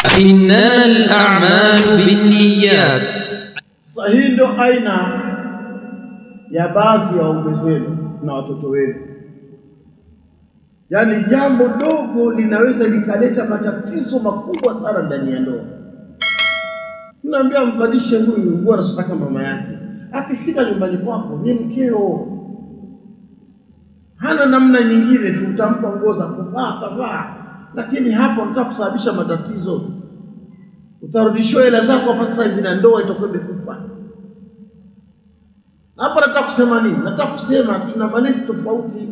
إنما الأعمال بالنيات Sasa hii ndio aina ya baadhi ya waume zenu na watoto wenu, yaani jambo dogo linaweza likaleta matatizo makubwa sana ndani ya ndoa. Mnaambia mvalishe huyu nguo anazotaka mama yake, akifika nyumbani kwako ni mkeo, hana namna nyingine tu, utampa nguo za kuvaa atavaa, lakini hapa unataka kusababisha matatizo utarudishiwa hela zako hapa sasa hivi na ndoa itakuwa imekufa. Na hapa nataka kusema nini? Nataka kusema tuna malezi tofauti.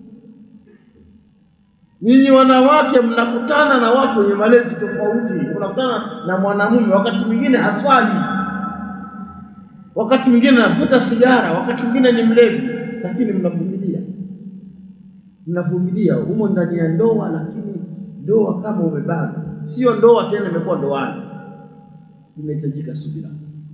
Nyinyi wanawake mnakutana na watu wenye malezi tofauti. Unakutana na mwanamume wakati mwingine haswali, wakati mwingine anavuta sigara, wakati mwingine ni mlevi, lakini mnavumilia, mnavumilia humo ndani ya ndoa, lakini ndoa kama umebana, sio ndoa tena, imekuwa ndoani inahitajika subira,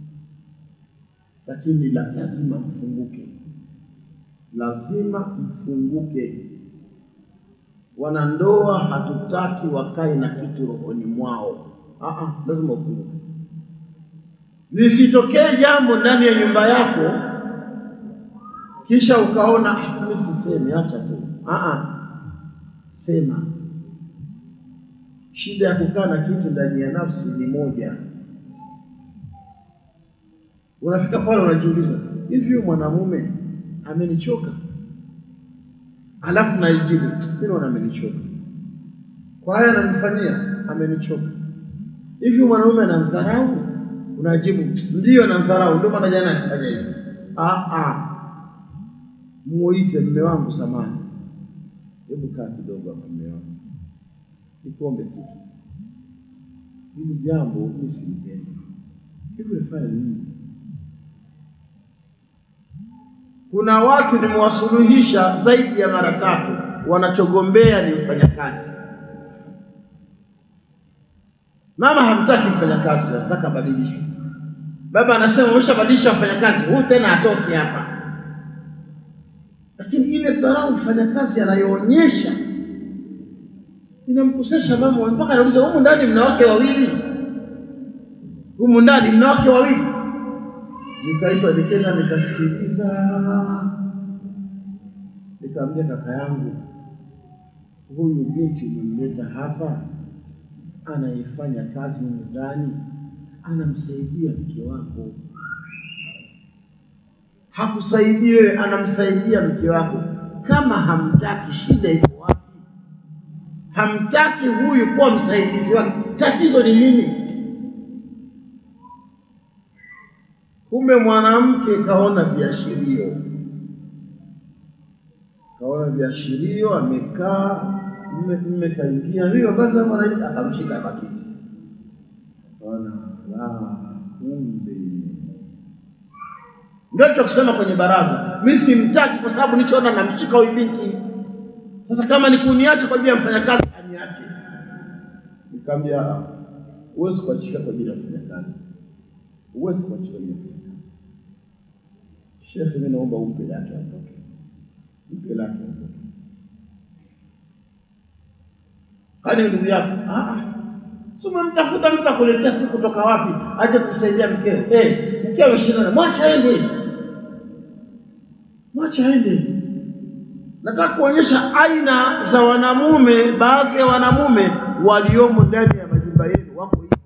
lakini la, lazima mfunguke, lazima mfunguke. Wanandoa hatutaki wakae na kitu rohoni mwao. Aa, lazima ufunguke. Lisitokee jambo ndani ya nyumba yako kisha ukaona "Ah, mimi sisemi, acha tu. Aa, sema. Shida ya kukaa na kitu ndani ya nafsi ni moja unafika pale unajiuliza, hivi huyu mwanamume amenichoka? Alafu naijibu mimi naona amenichoka, kwa haya ananifanyia, amenichoka. Hivi huyu mwanamume anamdharau? Unajibu ndiyo, anamdharau, ndio maana jana alifanya hivi. Ah, ah, muite mme wangu, samani, hebu kaa kidogo hapa, mme wangu, nikuombe kitu. Hili jambo mimi silipendi, hivi ulifanya nini? Kuna watu nimewasuluhisha zaidi ya mara tatu, wanachogombea ni mfanyakazi. Mama hamtaki mfanyakazi, anataka abadilishwe. Baba anasema umeshabadilisha mfanyakazi, huyu tena atoke hapa. Lakini ile dharau mfanyakazi anayoonyesha inamkosesha mama, mpaka anauliza humu ndani mna wake wawili, humu ndani mna wake wawili nikaitwa nikenda nikasikiliza, nikamwambia kaka yangu, huyu binti umemleta hapa, anayefanya kazi humu ndani, anamsaidia mke wako. Hakusaidii wewe, anamsaidia mke wako. Kama hamtaki, shida iko wapi? Hamtaki huyu kuwa msaidizi wake, tatizo ni nini? Kumbe mwanamke kaona viashirio, kaona viashirio, amekaa mme mme kaingia, hiyo basi hapo anaita, akamshika matiti, kaona la, kumbe ndio cha kusema kwenye baraza, mimi simtaki kwa sababu nilichoona namshika huyu binti. Sasa kama ni kuniacha kwa ajili ya mfanyakazi, aniache. Nikamwambia huwezi kuachika kwa ajili ya mfanyakazi, huwezi kuachika kwa ajili ya mfanyakazi. Shekhe, mimi naomba umpe lake aondoke, mpe lake aondoke. Kwani ndugu yako? Ah, ah. Si umemtafuta mtu akuletea siku kutoka wapi aje kumsaidia mkeo? Eh, mkeo ameshindana, mwacha aende, mwacha aende. Nataka kuonyesha aina za wanamume, baadhi ya wanamume waliomo ndani ya majumba yenu wako hivyo.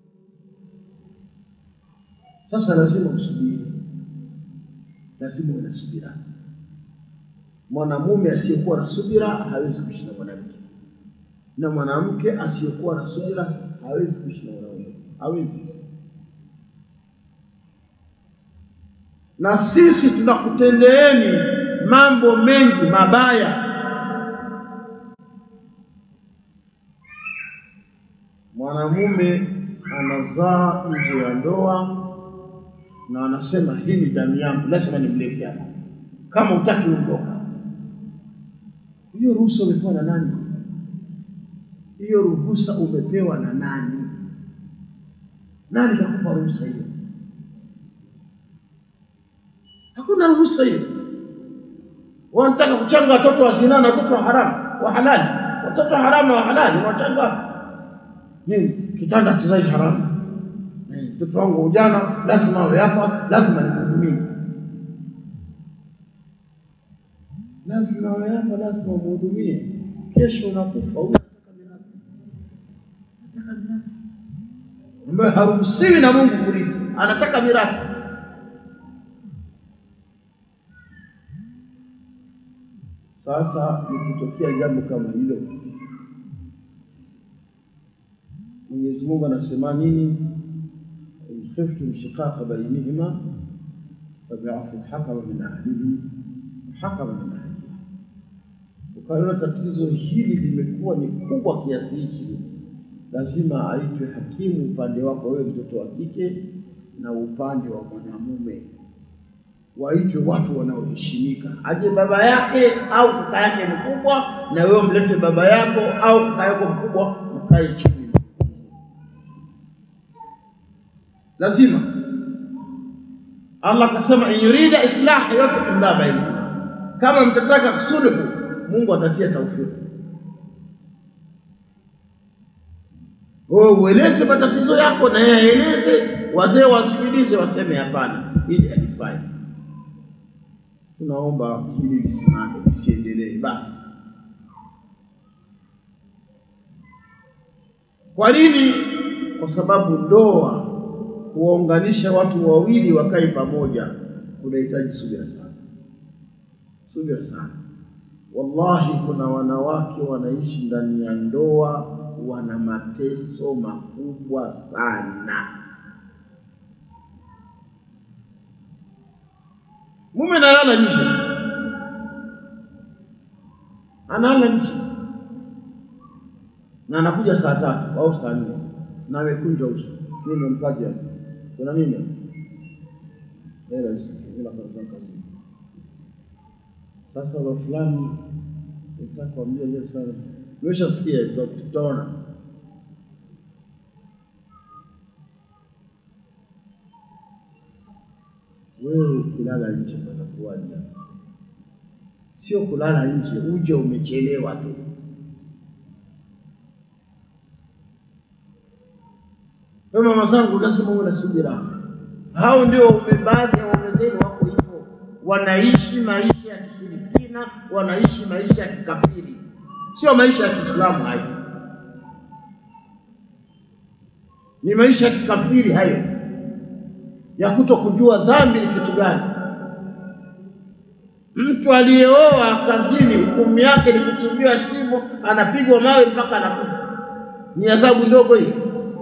Sasa lazima usubiri, lazima uwe na subira. Mwanamume asiyekuwa na subira hawezi kuishi na mwanamke, na mwanamke asiyekuwa na subira hawezi kuishi na mwanaume, hawezi. Na sisi tunakutendeeni mambo mengi mabaya. Mwanamume anazaa nje ya ndoa na anasema hii ni damu yangu, lazima nimlete hapa, kama utaki ondoka. Hiyo ruhusa umepewa na nani? Hiyo ruhusa umepewa na nani? Nani kakupa ruhusa hiyo? Hakuna ruhusa hiyo. Wanataka kuchanga watoto wa zina na watoto wa haramu wa halali, watoto wa haramu wa halali wanachanga nini? kitanda kizai haramu. Eh, Mtoto wangu ujana lazima awe hapa, lazima nimhudumie, lazima awe hapa, lazima umhudumie. Kesho unakufa, huyu anataka mirathi, anataka mirathi ambayo haruhusiwi na Mungu kurithi, anataka mirathi. Sasa likitokea jambo kama hilo, Mwenyezi Mungu anasema nini? in khiftum shiqaqa bainihima fab'athu hakama min ahlihi wa hakama min ahliha. Ukaona tatizo hili limekuwa ni kubwa kiasi hichi, lazima aitwe hakimu upande wako wewe mtoto wa kike na upande wa mwanamume waitwe watu wanaoheshimika, aje baba yake au kaka yake mkubwa, na wewe mlete baba yako au kaka yako mkubwa, mkae chini. Lazima Allah akasema, in yurida islah yuwaffiq Allah bainahuma, kama mtataka kusuluhu, Mungu atatia taufiki. Wewe ueleze matatizo yako na yeye aeleze, wazee wasikilize, waseme hapana, hili halifai tunaomba hili lisimame lisiendelee. Basi kwa nini? Kwa sababu ndoa, kuwaunganisha watu wawili wakae pamoja, kunahitaji subira sana, subira sana. Wallahi, kuna wanawake wanaishi ndani ya ndoa wana mateso makubwa sana. Mume analala nje, analala nje na anakuja saa tatu au saa nne na amekunja uso. Nini mpaje hapa? Kuna nini? Hela hizi, hela kwa kazi. Sasa wa fulani nataka kuambia leo sana, nimeshasikia tutaona. Wewe ukilala nje patakuwaje? Sio kulala nje, uje umechelewa tu. Kwa mama zangu, lazima uwe na subira. Hao ndio waume, baadhi ya waume zenu wako hivyo, wanaishi maisha ya kishirikina, wanaishi maisha ya kikafiri, sio maisha ya Kiislamu. Hayo ni maisha ya kikafiri hayo ya kuto kujua dhambi ni kitu gani. Mtu aliyeoa kazini, hukumu yake ni kuchimbiwa shimo, anapigwa mawe mpaka anakufa. Ni adhabu ndogo hii?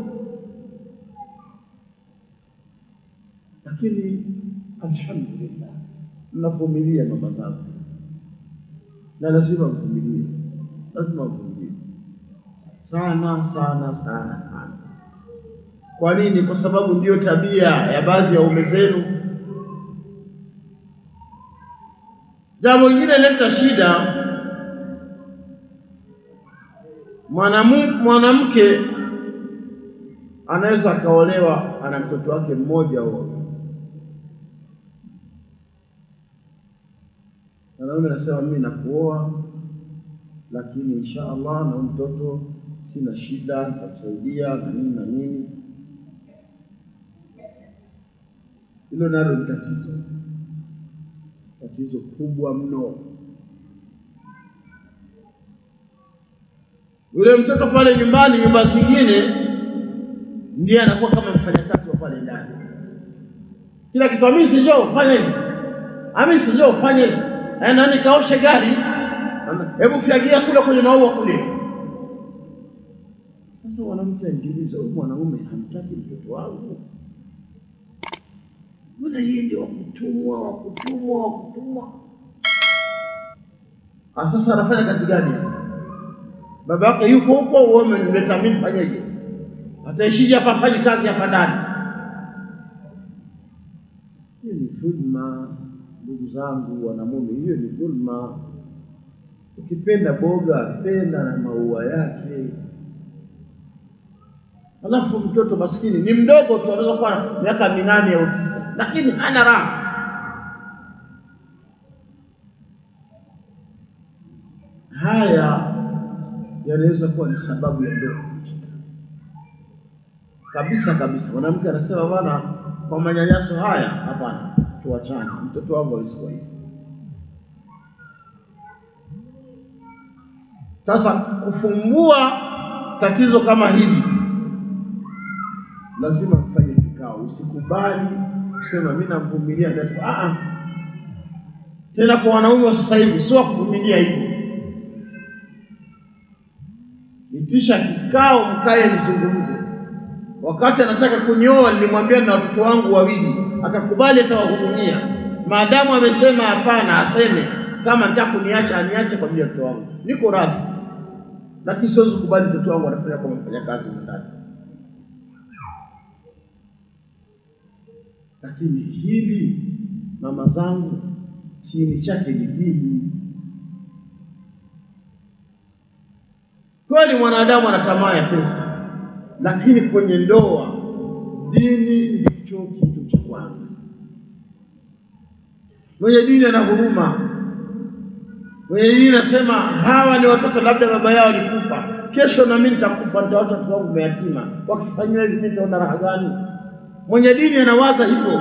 Lakini alhamdulillah, mnavumilia mama zangu, na lazima mvumilie, lazima mvumilie sana sana sana sana. Kwa nini? Kwa sababu ndiyo tabia ya baadhi ya waume zenu. Jambo lingine leta shida, mwanamu- mwanamke anaweza akaolewa ana mtoto wake mmoja au wawili. Mwanaume anasema mimi nakuoa, lakini insha Allah na huyu mtoto sina shida, nitamsaidia na nini na nini. Hilo nalo ni tatizo, tatizo kubwa mno. Yule mtoto pale nyumbani, nyumba zingine, ndiye anakuwa kama mfanyakazi wa pale ndani, kila kitu. Hamisi, njoo fanya hivi, Hamisi, njoo fanya hivi, Eh, nani kaoshe gari, hebu fyagia kule kwenye maua kule. Sasa mwanamke anajiuliza, huyu mwanaume hamtaki mtoto wangu? Mbona yeye ndio wakutumwa wakutumwa wakutumwa? Ah, sasa anafanya kazi gani hapa? Baba yake yuko huko, wewe umemleta mimi, fanyeje? Ataishije hapa, afanye kazi hapa ndani? Hiyo ni dhulma, ndugu zangu wanamume, hiyo ni dhulma. Ukipenda boga, penda na maua yake. Alafu mtoto maskini ni mdogo tu, anaweza kuwa na miaka minane au tisa, lakini hana raha. Haya yanaweza kuwa ni sababu ya ndoa kuvunjika. kabisa kabisa. Mwanamke anasema bwana, kwa manyanyaso haya, hapana, tuachane, mtoto wangu hawezi kuwa hivi. Sasa kufumbua tatizo kama hili, lazima mfanye kikao. Usikubali kusema mimi namvumilia ndio. Ah ah, tena kwa wanaume wa sasa hivi sio kuvumilia hivyo. Itisha kikao, mkae mzungumze. Wakati anataka kunyoa, nilimwambia na watoto wangu wawili, akakubali atawahudumia. Maadamu amesema hapana, aseme kama nataka kuniacha aniache kwa ajili ya watoto wangu, niko radhi, lakini siwezi kukubali mtoto wangu anafanya kama mfanyakazi mwenzake. Lakini hili mama zangu, kiini chake ni dini. Kweli mwanadamu ana tamaa ya pesa, lakini kwenye ndoa dini ndicho kitu cha kwanza. Mwenye dini ana huruma, mwenye dini anasema hawa ni watoto, labda baba yao alikufa, kesho na mimi nitakufa, nitawacha watoto wangu mayatima, wakifanyiwa hivi mimi nitaona raha gani? Mwenye dini anawaza hivyo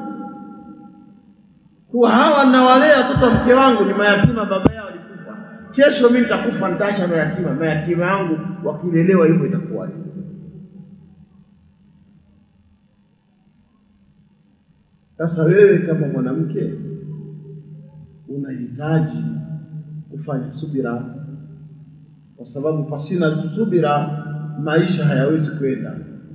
kuwa hawa nawalea watoto wa mke wangu ni mayatima, baba yao alikufa, kesho mimi nitakufa, nitaacha mayatima, mayatima yangu wakilelewa hivyo itakuwaje? Sasa wewe kama mwanamke unahitaji kufanya subira, kwa sababu pasina subira maisha hayawezi kwenda.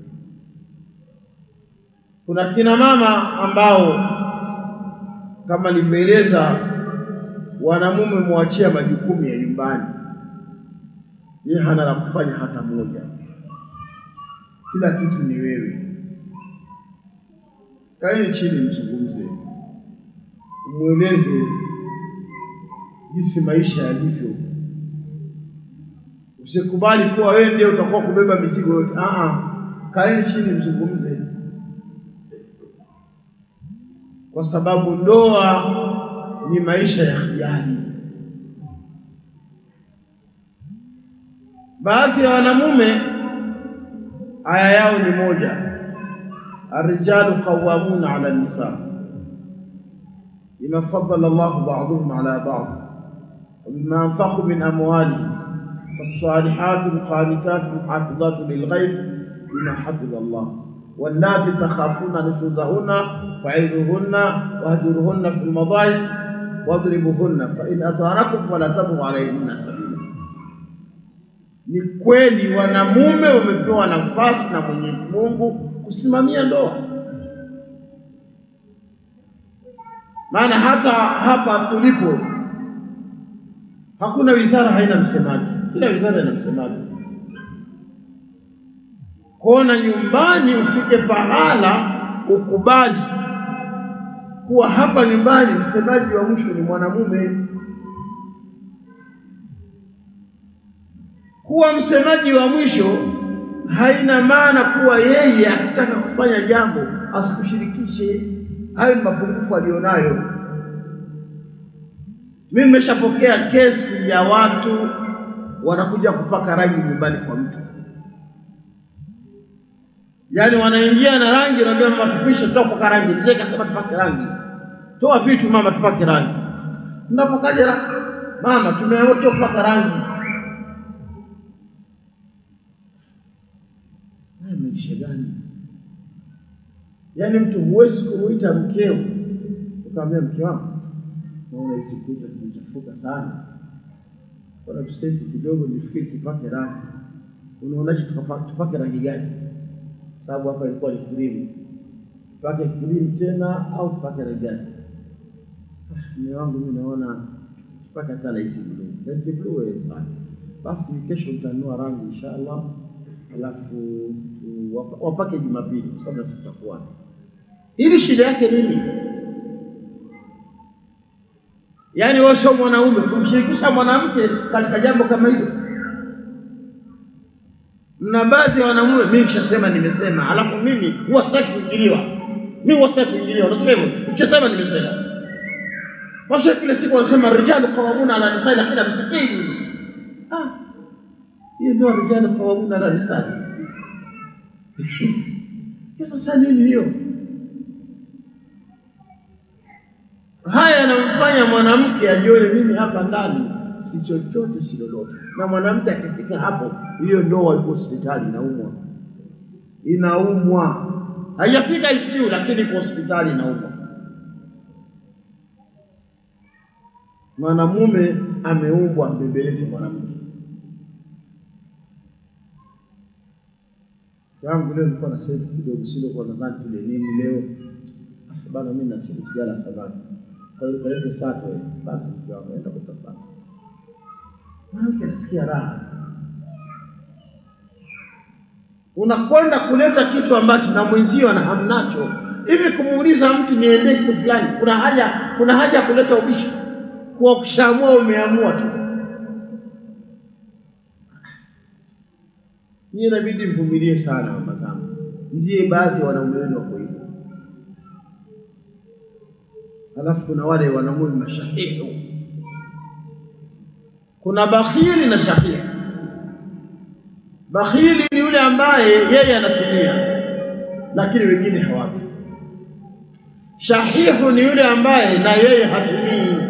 Kuna kina mama ambao kama nilivyoeleza, wanamume mwachia majukumu ya nyumbani, yeye hana la kufanya hata moja, kila kitu ni wewe. Kaeni chini, mzungumze, umweleze jinsi maisha yalivyo. Usikubali kuwa wewe ndiye utakuwa kubeba mizigo yote. Ah ah, kaeni chini, mzungumze, kwa sababu ndoa ni maisha ya hiari. Baadhi ya wanamume aya yao ni moja Arrijalu qawwamuna ala nisa bima faddala Allahu ba'dahum ala ba'd wa bima anfaqu min amwalihim فالصالحات القانتات الحافظات للغيب بما حفظ الله واللاتي تخافون نشوزهن فعظوهن واهجروهن في المضاجع واضربوهن فإن أطعنكم فلا تبغوا عليهن سبيلا Ni kweli wanamume wamepewa nafasi na Mwenyezi Mungu kusimamia ndoa, maana hata hapa tulipo hakuna wizara haina msemaji, kila wizara ina msemaji. Kuona nyumbani ufike pahala ukubali kuwa hapa nyumbani msemaji wa mwisho ni mwanamume. Kuwa msemaji wa mwisho haina maana kuwa yeye akitaka kufanya jambo asikushirikishe. Hayo ni mapungufu alionayo. Mimi nimeshapokea kesi ya watu wanakuja kupaka rangi nyumbani kwa mtu, yaani wanaingia na rangi, naambia mama, tupishe, toa kupaka rangi. Mzee kasema tupake rangi, toa vitu mama, tupake rangi. Mnapakaje rangi mama? Tumeamua kupaka rangi. Haya maisha gani? Yaani mtu huwezi kumuita mkeo ukamwambia mke wangu, naona hizi kuta zimechafuka sana, kuna tusenti kidogo, nifikiri tupake rangi. Unaonaje tupake rangi gani? Sababu hapa ilikuwa ni krimu, tupake krimu tena au tupake rangi gani? Mume wangu mimi naona tupake hata light blue. Light blue sana. Basi kesho nitanunua rangi inshallah, alafu wapake Jumapili kwa sababu nasi tutakuwa. Ili shida yake nini? Yaani wewe sio mwanaume kumshirikisha mwanamke katika jambo kama hilo. Mna baadhi ya wanamume, mimi nishasema nimesema, alafu mimi huwa sitaki kuingiliwa. Mimi huwa sitaki kuingiliwa. Unasema hivyo? Nishasema nimesema. Watu kila siku wanasema rijalu qawwamuna ala nisaa, lakini amsikii. Ah. Hiyo ndio rijalu qawwamuna ala nisaa. Hiyo sasa nini hiyo? Haya yanamfanya mwanamke ajione mimi hapa ndani si chochote si lolote, na mwanamke akifika hapo, hiyo ndoa iko hospitali, inaumwa inaumwa, haijafika ICU lakini iko hospitali inaumwa. Mwanamume ameumbwa mbembeleze mwanamke. yangu leo nilikuwa na senti kidogo, sio kwa nadhani tule nini leo Ah, bana, mimi na siku sijala samaki, kwa hiyo kalete sato eh. Basi mke wangu enda kutafuta. Mwanamke anasikia raha, unakwenda kuleta kitu ambacho na mwenzio ana hamnacho. Hivi kumuuliza mtu niendee kitu fulani, kuna haja kuna haja ya kuleta ubishi? Kwa ukishaamua umeamua tu. Nyie inabidi mvumilie sana, mama zangu, ndiye baadhi ya wanaume wenu wako hivyo. Alafu kuna wale wanaume mashahihu, kuna bakhili na shahihu. Bakhili ni yule ambaye yeye anatumia lakini wengine hawapi. Shahihu ni yule ambaye na yeye hatumii,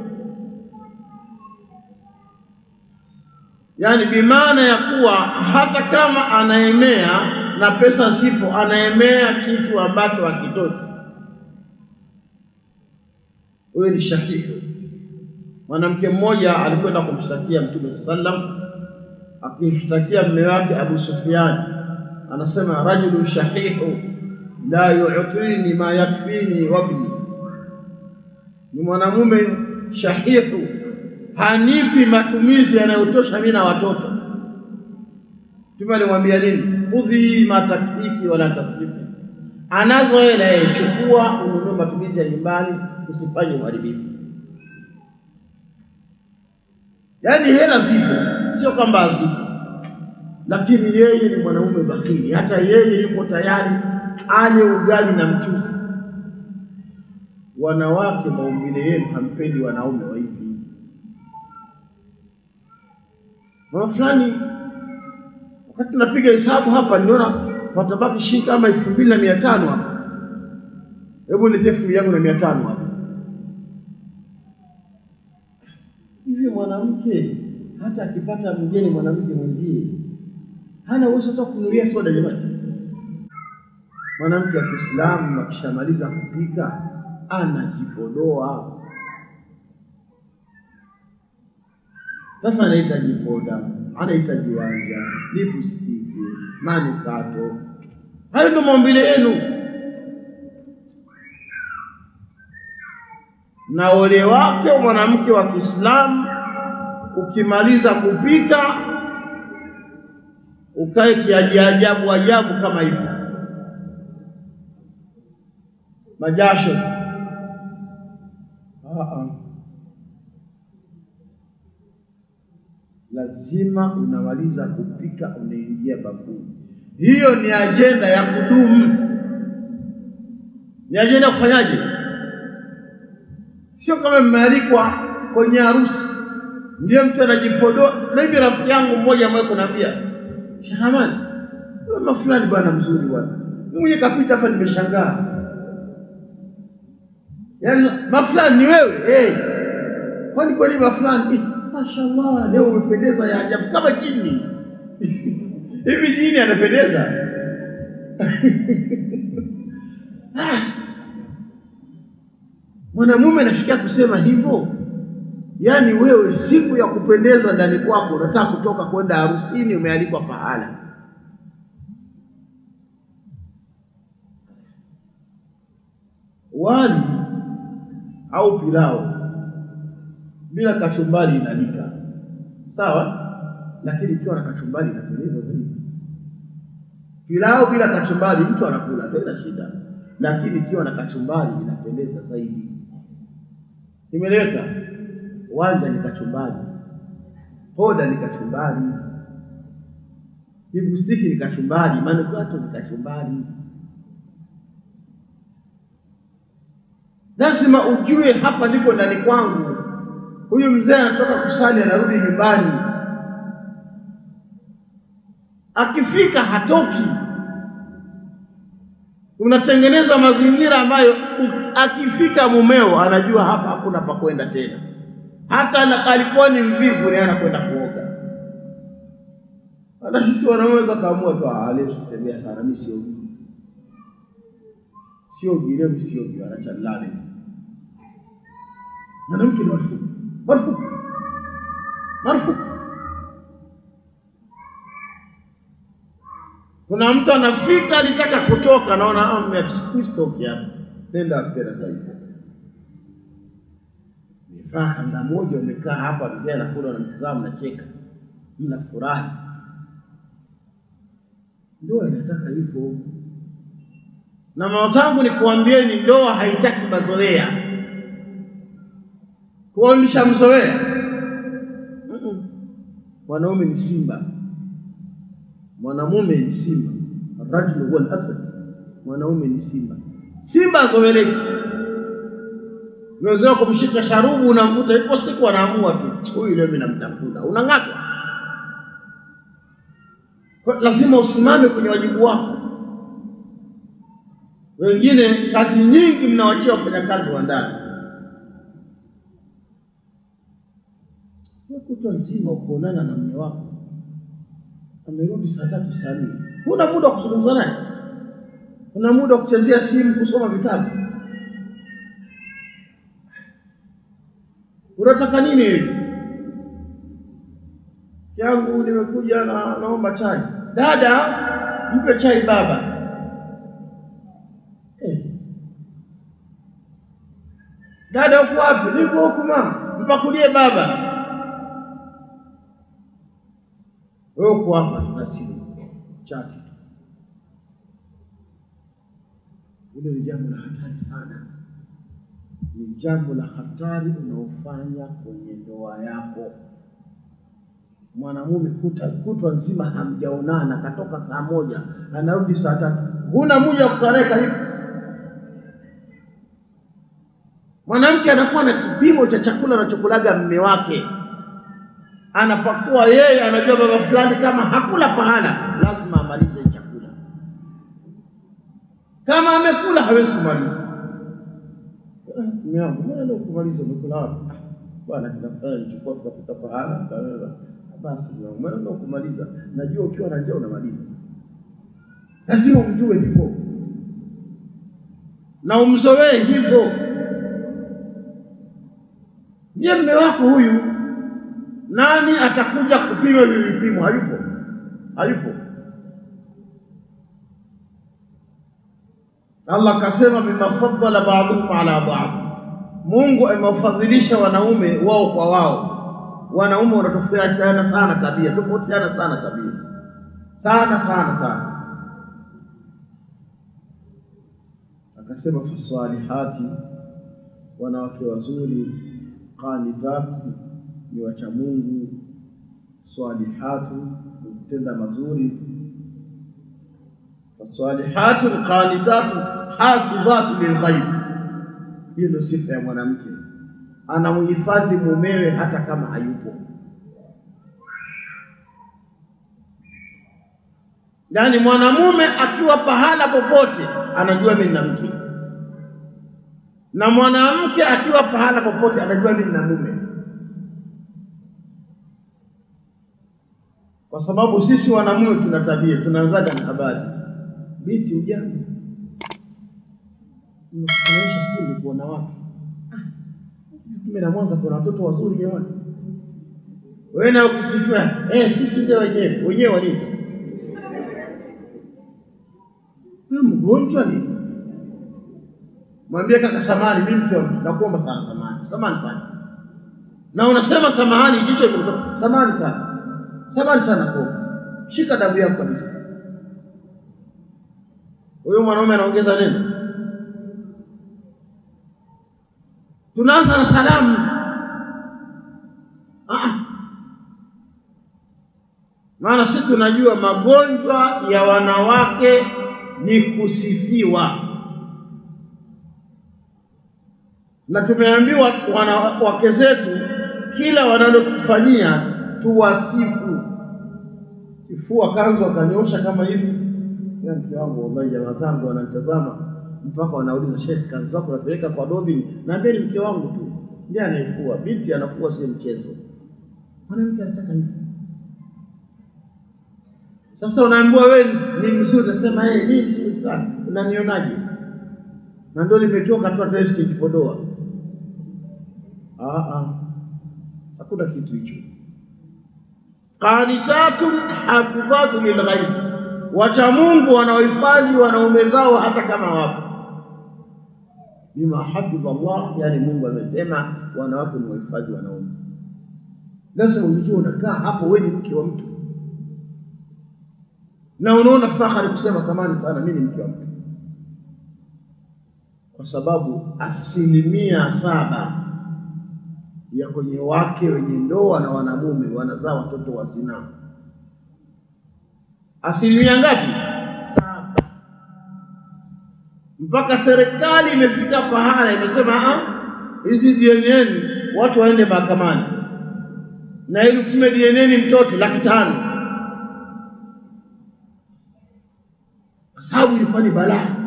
yaani bimaana ya kuwa hata kama anaemea na pesa zipo, anaemea kitu ambacho hakitoki. Huyo ni shahihu. Mwanamke mmoja alikwenda kumshtakia Mtume sallam, akimshtakia mume wake Abu Sufyan, anasema rajulu shahihu la yu'tini ma yakfini wabni, ni mwanamume shahihu, hanipi matumizi yanayotosha mimi na watoto. Mtume alimwambia nini? Khudhi ma takfiki wala tasrifi, anazo hela yeye, chukua ununue matumizi ya nyumbani, usifanye uharibifu. Yaani hela zipo, sio kwamba hazipo, lakini yeye ni mwanaume bakhili. Hata yeye yuko tayari ale ugali na mchuzi. Wanawake, maumbile yenu hampendi wanaume wa hivi. Mama fulani, wakati tunapiga hesabu hapa, niliona patabaki shilingi kama elfu mbili na mia tano hapa. Hebu niletee elfu yangu na mia tano hapa. Hivi mwanamke hata akipata mgeni mwanamke mwenzie hana uwezo hata kununulia soda jamani. Mwanamke wa Kiislamu akishamaliza kupika anajipodoa. Sasa anahitaji poda, anahitaji wanja, lipstiki, manukato. Hayo ndio maumbile yenu. Na ole wake mwanamke wa Kiislamu ukimaliza kupika ukae kiajabu ajabu kama hivyo, majasho tu. Lazima unamaliza kupika unaingia bafuni. Hiyo ni ajenda ya kudumu, ni ajenda ya kufanyaje? Sio kama mmealikwa kwenye harusi ndio mtu anajipodoa. Mimi rafiki yangu mmoja ambaye kunaambia Shahamani, mama fulani bwana mzuri bwana, mimi mwenye kapita hapa nimeshangaa. Yaani mafulani ni wewe hey. Kwani kweli mafulani eh, mashallah leo umependeza ya ajabu kama jini hivi jini anapendeza mwanamume anafikia kusema hivyo Yaani wewe siku ya kupendeza ndani kwako unataka kutoka kwenda harusini, umealikwa pahala. Wali au pilau bila kachumbari inalika sawa, lakini ikiwa na kachumbari inapendeza zaidi. Pilau bila kachumbari mtu anakula tena shida, lakini ikiwa na kachumbari inapendeza zaidi. Imeleweka? Wanja ni kachumbari, poda ni kachumbari, lipstiki ni kachumbari, manukato ni kachumbari. Lazima ujue hapa ndipo ndani kwangu. Huyu mzee anatoka kusali, anarudi nyumbani, akifika hatoki, unatengeneza mazingira ambayo u- akifika mumeo anajua hapa hakuna pa kwenda tena. Hata na- alikuwa ni mvivu, ni anakwenda kuoga. Hata sisi wanaume weza kaamua tu, "Ah, leo sikutembea sana, mimi siogi, siogi leo, mimi siogi, anacha nilale tu." Mwanamke ni marufuku, marufuku, marufuku. Kuna mtu anafika alitaka kutoka, naona "Ah, mme- sitoki hapa, nenda tena taifa. Umevaa kanda moja, umekaa hapa, mzee anakula, unamtazama, mnacheka, mnafurahi. Ndoa inataka hivyo, na mama zangu ni kuambieni, ndoa haitaki mazoea. Kuonyesha mzoea, Mm-mm. mwanaume ni simba mwanamume ni simba, arrajulu huwa al-asad, mwanaume ni simba. Simba azoeleki, unaweza kumshika sharubu, unamvuta, ipo siku anaamua tu, huyu leo mimi namtafuta, unang'atwa. Kwa- Lazima usimame kwenye wajibu wako. Wengine kazi nyingi mnawachia wafanyakazi wa ndani, Wewe kutwa nzima ukuonana na mume wako amerudi saa tatu saa nne, huna muda wa kuzungumza naye, huna muda wa kuchezea simu, kusoma vitabu. Unataka nini wewe? yangu nimekuja na naomba chai. Dada, mpe chai baba. Eh. Dada uko wapi? Niko huku mama. Mpakulie baba. Wewe uko hapa tuna simu chati tu. Hilo ni jambo la hatari sana, ni jambo la hatari unaofanya kwenye ndoa yako. Mwanamume kuta kutwa nzima hamjaonana, katoka saa moja anarudi saa tatu, huna muda wa kukaa naye karibu. Mwanamke anakuwa na kipimo cha chakula anachokulaga mme wake anapakuwa yeye, anajua baba fulani kama hakula pahala, lazima amalize chakula. Kama amekula hawezi kumaliza. Ah, Mume wangu, mbona leo kumaliza, umekula wapi? "Ah, Bwana, tunafanya nichukua tukapita pahala tukaweza. Basi mume wangu, mbona leo kumaliza? Najua ukiwa na njaa unamaliza. Lazima umjue hivyo na umzoee hivyo. Ndiye mume wako huyu nani atakuja kupima hivi vipimo? Hayupo, hayupo. Allah akasema bima faddala ba'dhum ala ba'd, Mungu amewafadhilisha wanaume wao kwa wao. Wanaume wanatofautiana sana tabia, tofautiana sana tabia, sana sana sana. Akasema fasalihati, wanawake wazuri, qanitati ni wacha Mungu, swalihatu ni kutenda mazuri, fasalihatu qanitatu hafidhatu lilghaib. Hiyo ndio sifa ya mwanamke, anamhifadhi mumewe hata kama hayupo. Yaani mwanamume akiwa pahala popote anajua mimi nina mke, na mwanamke akiwa pahala popote anajua mimi nina mume. kwa sababu sisi wanamume tuna tabia, tunaanzaga na habari. Binti, ujambo, nimekufananisha si nilikuona wapi? Ah, Kumbe na Mwanza kuna watoto wazuri jamani. Wewe na ukisifia eh, sisi ndio wenyewe wenyewe walivyo. Wewe mgonjwa ni mwambie kaka, samani, mimi mke wa mtu, nakuomba sana, samani, samani sana. Na unasema samahani, jicho limekutoka, samani sana Samahani sana kwa shika dabu yako kabisa. Huyo mwanaume anaongeza neno, tunaanza na salamu. Ah, maana sisi tunajua magonjwa ya wanawake ni kusifiwa, na tumeambiwa wanawake zetu kila wanalotufanyia tuwasifu. Kifua kanzu akanyosha kama hivi, ya mke wangu, wallahi jamaa zangu wananitazama mpaka wanauliza, Sheikh, kanzu zako unapeleka kwa Dobin? Naambia ni mke wangu tu ndiye anaifua. Binti anafua, sio mchezo. Mwanamke anataka hivyo. Sasa unaambiwa wewe ni mzuri, unasema yeye ni mzuri sana, unanionaje? Na ndio nimetoka tu hata sijipodoa. Ah ah, hakuna kitu hicho. Qanitatun hafidhatu lilghaib, wacha Mungu wanaohifadhi wanaume zao hata kama wapo. Bima hafidha Allah, yani Mungu amesema wanawake ni wahifadhi wanaume. Lazima ujue unakaa hapo, wewe ni mke wa mtu na unaona fahari kusema samani sana, mimi ni mke wa mtu, kwa sababu asilimia saba ya kwenye wake wenye ndoa na wanamume wanazaa watoto wa zinaa. Asilimia ngapi? Saba. Mpaka serikali imefika pahala imesema, ah, hizi DNA watu waende mahakamani na ili upime DNA mtoto laki tano kwa sababu ilikuwa ni balaa,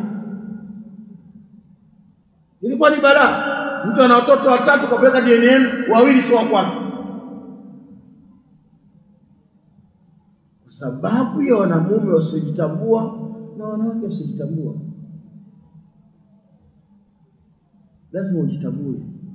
ilikuwa ni balaa. Mtu ana watoto watatu kapeleka DNA, wawili sio wa kwake, kwa sababu ya wanamume wasiojitambua na wanawake wasiojitambua. Lazima ujitambue.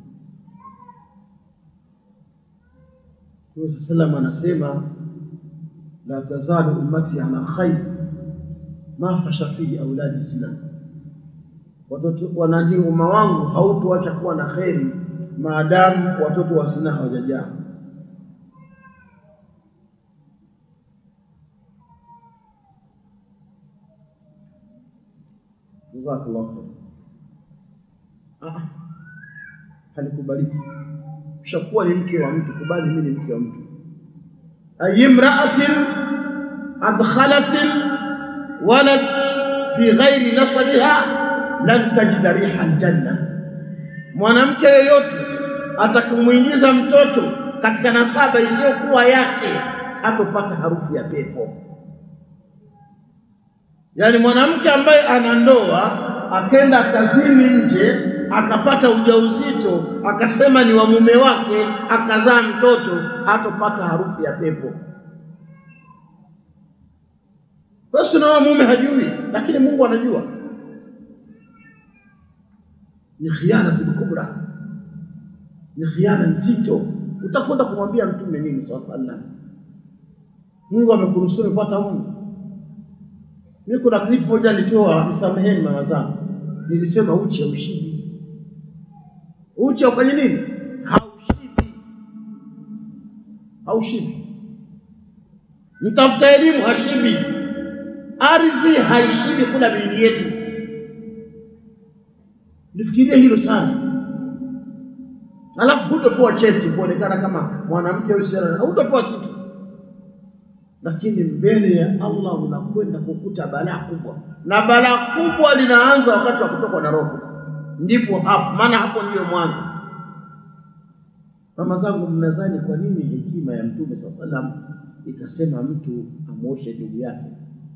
Mtume sallam anasema la tazalu ummati ala khair ma fasha fihi auladi zina, watoto wanani, umma wangu hautoacha kuwa na kheri maadamu watoto wa zina hawajajaa. Jazakallahu khair. Ah, halikubaliki. Ushakuwa ni mke wa mtu, kubali mimi ni mke wa mtu. Ayimraatin adkhalatin walad fi ghairi nasabiha lan tajida riha aljanna, mwanamke yeyote atakumwingiza mtoto katika nasaba isiyokuwa yake hatopata harufu ya pepo. Yaani mwanamke ambaye ana ndoa akenda kazini nje akapata ujauzito akasema ni wa mume wake akazaa mtoto hatopata harufu ya pepo. Basi unaona mume hajui, lakini Mungu anajua. Ni khianatul kubra, ni khiana nzito. Utakwenda kumwambia mtume nini? Swalla sallam, Mungu amekunusuru pata mume. Mimi kuna clip moja nilitoa, nisameheni mama zangu, nilisema uchi haushibi. Uchi ufanye nini? Haushibi, haushibi. Mtafuta elimu hashibi ardhi haishibi kula miili yetu. Nifikirie hilo sana, alafu hutopewa cheti kuonekana kama mwanamke au msichana, hutopewa kitu, lakini mbele ya Allah unakwenda kukuta balaa kubwa, na balaa kubwa linaanza wakati wa kutokwa na roho, ndipo hapo, maana hapo ndiyo mwanzo. Mama zangu, mnadhani kwa nini hekima ya Mtume saa salam ikasema mtu amwoshe ndugu yake?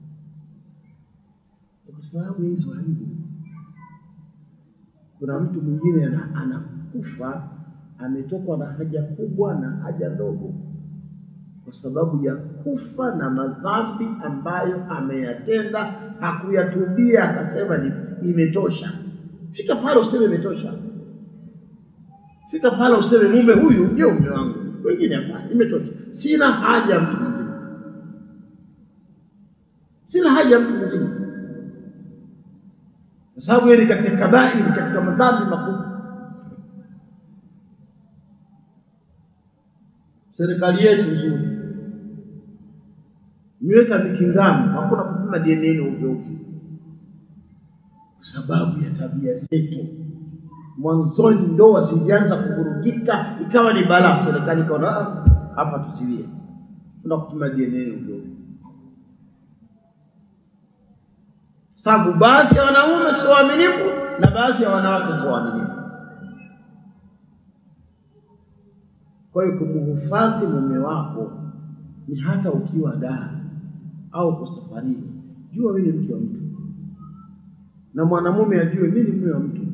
Kwa sababu ya hizo aibu. Kuna mtu mwingine anakufa ametokwa na haja kubwa na haja ndogo, kwa sababu ya kufa na madhambi ambayo ameyatenda, hakuyatubia, akasema ni imetosha. Fika pale useme imetosha, fika pale useme mume huyu ndio mume wangu, wengine hapana, imetosha, sina haja ya mtu mwingine, sina haja ya mtu mwingine kwa sababu hiyo ni katika kabairi, katika madhambi makubwa. Serikali yetu nzuri imeweka mikingano, hakuna kupima DNA ovyo ovyo, kwa sababu ya tabia zetu. Mwanzoni ndoa zilianza kuvurugika, ikawa ni balaa. Serikali ikaona hapa tusilie, tuna kupima DNA ovyo ovyo sababu baadhi ya wanaume sio waaminifu na baadhi ya wanawake sio waaminifu. Kwa hiyo kumhifadhi mume wako ni hata ukiwa daa au uko safarini, jua wewe ni mke wa mtu, na mwanamume ajue mimi ni mume wa mtu.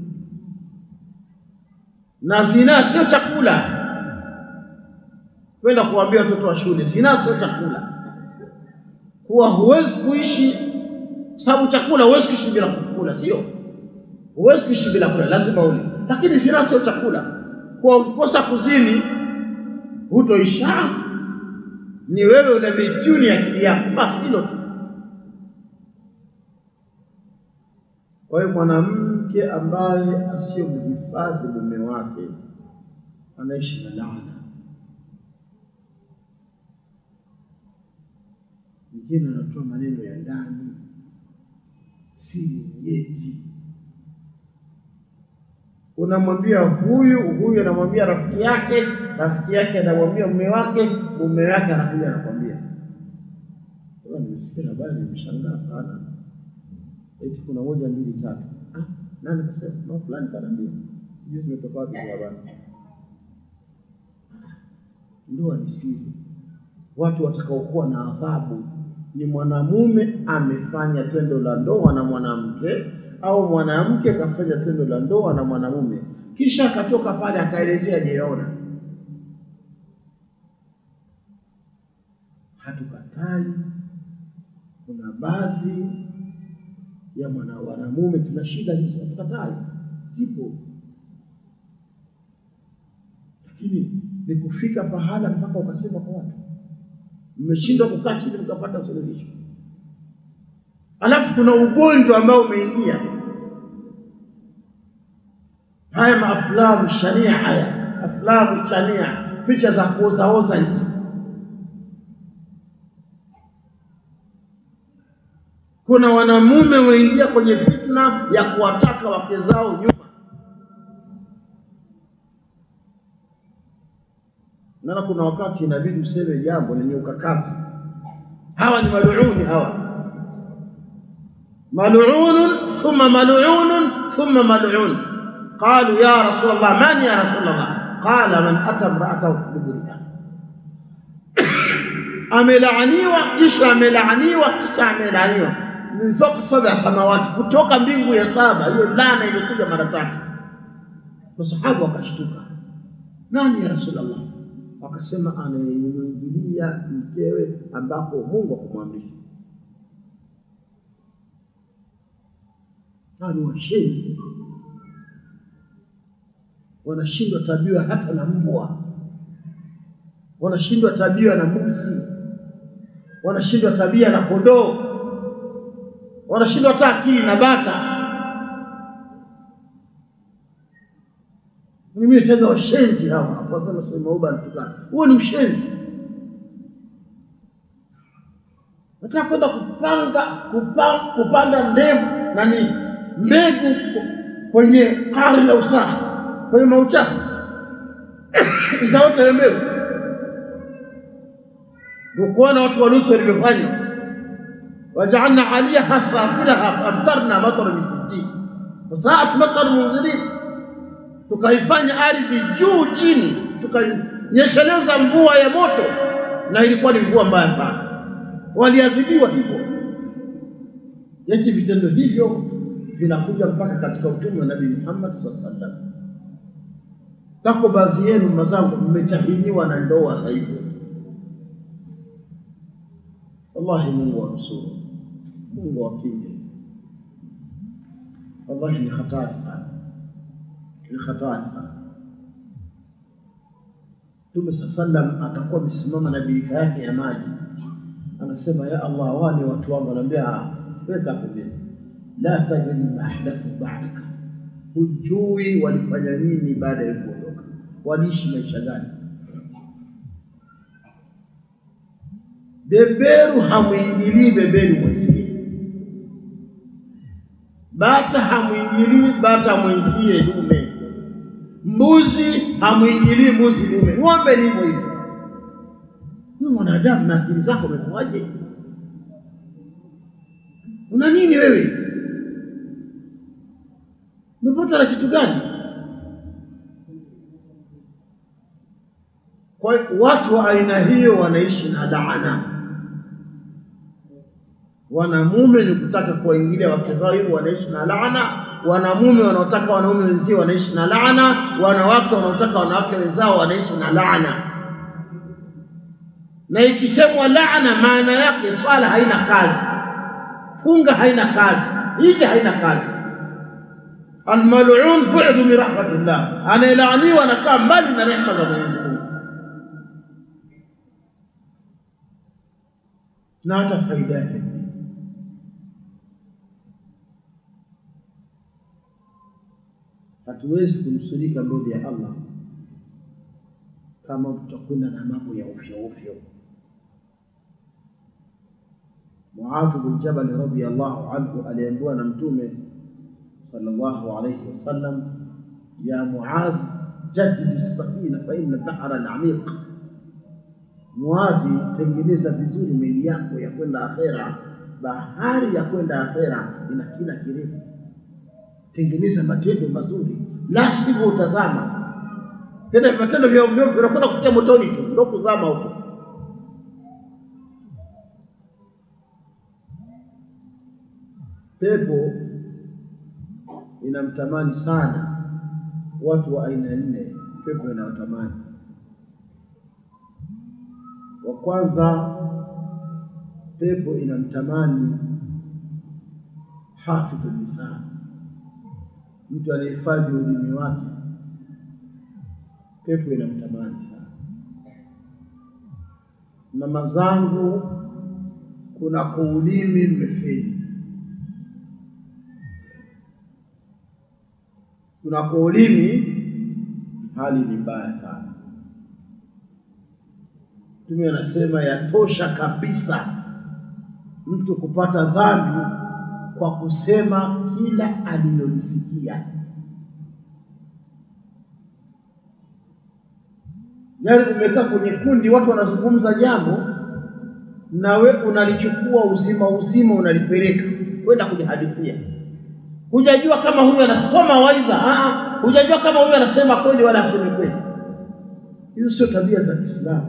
Na zinaa sio chakula. Kwenda kuambia watoto wa shule, zinaa sio chakula, kuwa huwezi kuishi sababu chakula, huwezi kuishi bila kukula, sio? Huwezi kuishi bila kula, lazima ule. Lakini zinaa sio chakula, kwa ukikosa kuzini hutoisha. Ni wewe una mituni akili yako, basi hilo tu. Kwa hiyo mwanamke ambaye asiyomhifadhi mume wake anaishi na laana. Mwingine anatoa maneno ya ndani, siri nyeti, unamwambia huyu huyu, anamwambia rafiki yake, rafiki yake anamwambia mume wake, mume wake anakuja anakwambia. Nimesikia habari, nimeshangaa sana eti kuna moja mbili tatu. Ah, nani kasema? No, fulani kanaambia, sijui zimetoka wapi hizo habari. Ndoa ni siri. Watu watakaokuwa na adhabu ni mwanamume amefanya tendo la ndoa na mwanamke, au mwanamke kafanya tendo la ndoa na mwanamume, kisha akatoka pale akaelezea jiona. Hatukatai, kuna baadhi ya mwana wanamume tuna shida hizo, hatukatai, zipo, lakini ni kufika pahala mpaka ukasema kwa watu, mmeshindwa kukaa chini mkapata suluhisho. Alafu kuna ugonjwa ambao umeingia, haya maaflamu shania, haya aflamu shania, picha za kuozaoza hizi kuna wanamume wameingia kwenye fitna ya kuwataka wake zao nyuma. Nana kuna wakati inabidi useme jambo lenye ukakasi. Hawa ni maluuni, hawa maluunun thumma maluunun thumma maluun. Qalu ya Rasulullah, man ya Rasulullah? Qala man ata imra'atahu fi duburiha amelaaniwa kisha amelaaniwa kisha amelaaniwa min fawqa sab'a samawati, kutoka mbingu ya saba. Hiyo laana imekuja mara tatu. Masahaba wakashtuka, nani ya Rasulullah? Wakasema anayemuingilia mkewe ambapo Mungu akumwamrisha. Hawa ni washenzi, wanashindwa tabia hata na mbwa, wanashindwa tabia na mbuzi, wanashindwa tabia na kondoo wanashindwa hata akili na bata. Mimi nitaga washenzi hawa, wasema Sheikh Mauba anatukana. Huo ni ushenzi. Nataka kwenda kupanga kupanga, kupanda ndevu nani mbegu kwenye kari la usafi, kwenye mauchafu itaota hiyo mbegu. Ukuona watu wa Lutu walivyofanya wajaalna aliyaha safilaha faamtarna matara min sijjin fasaat matar munzirin, tukaifanya ardhi juu chini, tukanyesheleza mvua ya moto, na ilikuwa ni mvua mbaya sana. Waliadhibiwa hivyo. Yeti vitendo hivyo vinakuja mpaka katika utume wa Nabii Muhammad sallallahu alaihi wasallam. Tako baadhi yenu mazangu, mmetahiniwa na ndoa za hivyo. Wallahi, Mungu wanusuru, Mungu wakinge. Wallahi ni hatari sana, ni hatari sana. Mtume saa sallam atakuwa amesimama na birika yake ya maji, anasema ya Allah, wale watu wangu, anaambia weka pembeni, la tajri ma ahdathu ba'daka, hujui walifanya nini baada ya kuondoka, waliishi maisha gani? Beberu hamwingilii beberu mwenzie, bata hamwingilii bata mwenzie dume, mbuzi hamwingilii mbuzi dume, ng'ombe ni hivyo hivyo. Huyu mwanadamu na akili zako umekuwaje? Una nini wewe? Umepata na kitu gani? Kwa watu wa aina hiyo wanaishi na laana Wanamume ni kutaka kuwaingilia wake zao, hivyo wanaishi na laana. Wanamume wanaotaka wanaume wenzio wanaishi na laana. Wanawake wanaotaka wanawake wenzao wanaishi na laana. Na ikisemwa laana, maana yake swala haina kazi, funga haina kazi, hija haina kazi. Almal'un bu'du min rahmatillah, anayelaaniwa anakaa mbali na rehema za Mwenyezi Mungu. Na hata faida yake ni hatuwezi kunusurika mbele ya Allah kama tutakwenda na mambo ya ovyo ovyo. Muadh bin Jabal radhiyallahu anhu aliambiwa na Mtume sallallahu alayhi wasallam, ya Muadh, jaddid as-safina fa inna al-bahra al-amiq. Muadhi, tengeneza vizuri meli yako ya kwenda akhera. Bahari ya kwenda akhera ina kina kirefu. Tengeneza matendo mazuri, la sivyo utazama tena. Matendo vya ovyo ovyo unakwenda kufikia motoni tu, ndio kuzama huko. Pepo inamtamani sana watu wa aina nne. Pepo inawatamani wa kwanza, pepo inamtamani hafidhu lisan, mtu anahifadhi ulimi wake. Pepo inamtamani sana. Mama zangu, kuna kuulimi mmefeli kunako ulimi hali ni mbaya sana. Mtume anasema yatosha kabisa mtu kupata dhambi kwa kusema kila alilolisikia. Yaani umekaa kwenye kundi, watu wanazungumza jambo, na we unalichukua uzima uzima, unalipeleka kwenda kulihadithia hujajua kama huyu anasoma waidha, hujajua kama huyu anasema kweli wala aseme kweli. Hizo sio tabia za Kiislamu,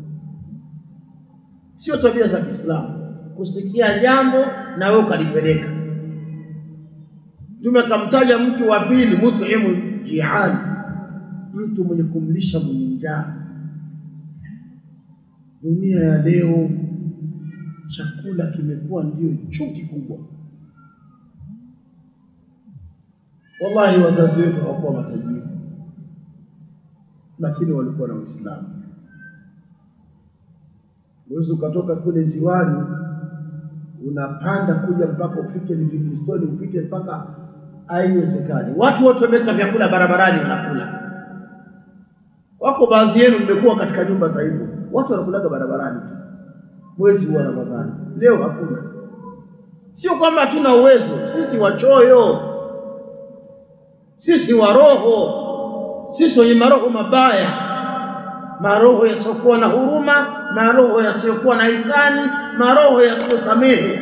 sio tabia za Kiislamu kusikia jambo na wewe ukalipeleka. Mtume akamtaja mtu wa pili, mut'imu jiani, mtu mwenye kumlisha mwenye njaa. Dunia ya leo chakula kimekuwa ndio chuki kubwa. Wallahi, wazazi wetu hawakuwa matajiri, lakini walikuwa na Uislamu. Uwezi ukatoka kule ziwani unapanda kuja mpaka ufike Livingstone upite mpaka, haiwezekani. Watu wote wameweka vyakula barabarani, wanakula. Wako baadhi yenu mmekuwa katika nyumba za hivyo, watu wanakulaga barabarani tu mwezi huu wa Ramadhani. Leo hakuna. Sio kwamba hatuna uwezo, sisi wachoyo sisi wa roho, sisi wenye maroho mabaya, maroho yasiyokuwa na huruma, maroho yasiyokuwa na hisani, maroho yasiyosamehe.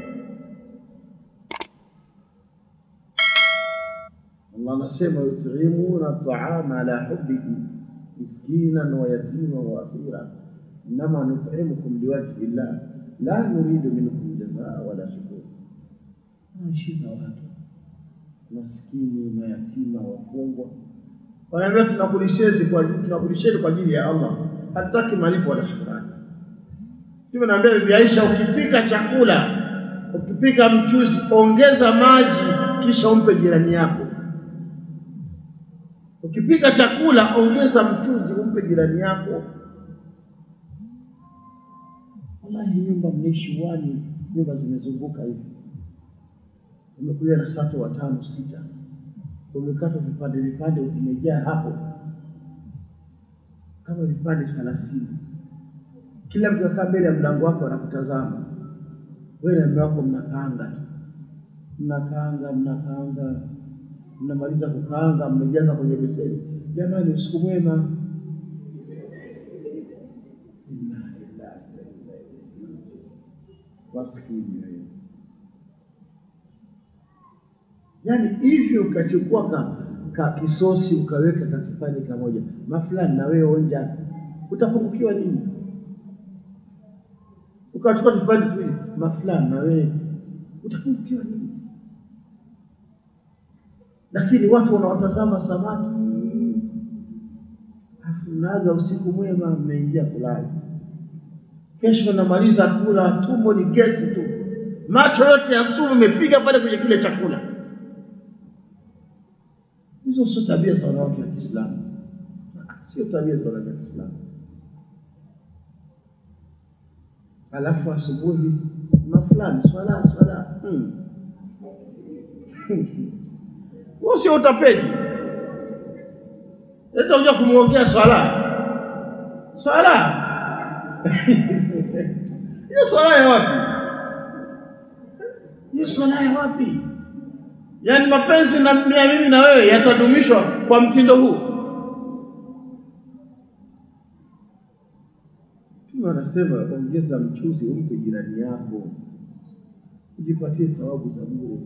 Allah anasema yutimuna taama ala hubbihi miskinan wa yatima wa asira innama nutimukum liwajhi llah la nuridu minkum jazaa wala shukura. Naishiza watu maskini, mayatima, wafungwa, wanaambia tunakulisheni kwa tunakulisheni kwa ajili ya Allah, hatutaki malipo wala shukrani. Mtume anaambia Bibi Aisha, ukipika chakula, ukipika mchuzi, ongeza maji, kisha umpe jirani yako. Ukipika chakula, ongeza mchuzi, umpe jirani yako. Wallahi, nyumba mnaishi wani, nyumba zimezunguka hivi umekuja na sato watano sita, umekatwa vipande vipande, vimejaa hapo kama vipande thelathini. Kila mtu akaa mbele ya mlango wako anakutazama wewe na mume wako, mnakaanga tu, mnakaanga mnakaanga, mnamaliza kukaanga, mmejaza kwenye beseni. Jamani, usiku mwema. Maskini wewe Yaani hivi ukachukua ka, ka kisosi ukaweka ka kipande kamoja mafulani, na wewe onja, utapungukiwa nini? Ukachukua kipande tu mafulani na wewe utapungukiwa nini? Lakini watu wanawatazama samaki, afu mnaaga usiku mwema, mnaingia kulala. Kesho namaliza kula, tumbo ni gesi tu, macho yote ya sumu imepiga pale kwenye kile chakula. Hizo sio tabia za wanawake wa Kiislamu, sio tabia za wanawake wa Kiislamu. Alafu asubuhi mafulani swala swala, hmm. Huo sio utapeli. Leta uja kumwongea swala swala hiyo swala ya wapi? Hiyo swala ya wapi? Yaani mapenzi na ya mimi na wewe yatadumishwa kwa mtindo huu? Mtume anasema ongeza mchuzi umpe jirani yako, ujipatie thawabu za bure.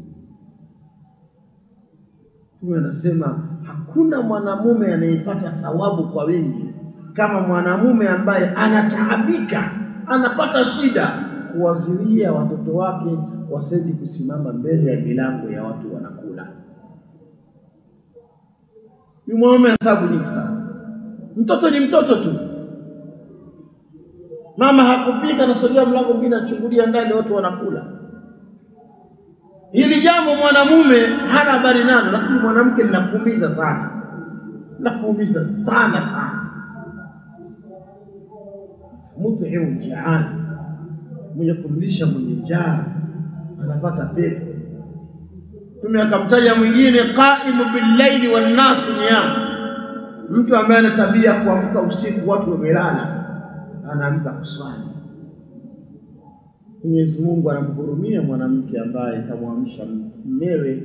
Mtume anasema hakuna mwanamume anayepata thawabu kwa wingi kama mwanamume ambaye anataabika, anapata shida kuwazilia watoto wake wasendi kusimama mbele ya milango ya watu wanakula. Huyu mwanamume ana taabu nyingi sana. Mtoto ni mtoto tu, mama hakupika, nasogea mlango mwingine, anachungulia ndani, watu wanakula. Hili jambo mwanamume hana habari nalo, lakini mwanamke linakuumiza sana, linakuumiza sana sana. Mutimu jaani, mwenye kumlisha mwenye njaa anapata pepo. Mtume akamtaja mwingine, qaimu billaili wannasu niyam, mtu ambaye ana tabia kuamka usiku, watu wamelala, anaamka kuswali. Mwenyezi Mungu anamhurumia mwanamke ambaye kamwamsha mmewe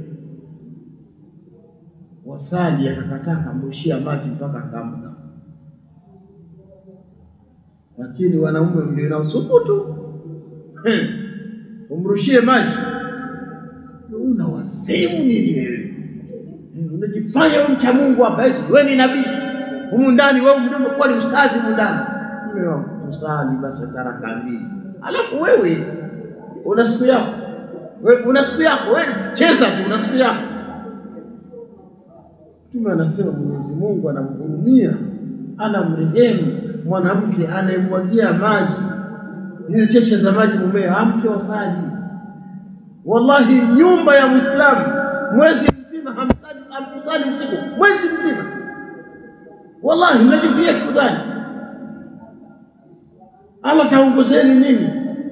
wasali, akakataa kamrushia maji mpaka akaamka. Lakini wanaume mlio na usubutu umrushie maji, una wazimu nini wewe? Unajifanya wewe mcha Mungu hapa, eti wewe ni nabii humu ndani, wewe mdomo kwa ni ustazi humu ndani. Mume wangu tusali basi taraka mbili Alafu wewe una siku yako, wewe una siku yako, wewe cheza tu, una siku yako. Mtume anasema Mwenyezi Mungu anamhurumia, anamrehemu mwanamke anayemwagia maji zile cheche za maji mumewe, amke wasali. Wallahi, nyumba ya Muislamu mwezi mzima hamsali, hamkusali usiku mwezi mzima. Wallahi, mnajifikiria kitu gani? Allah taongozeni nini?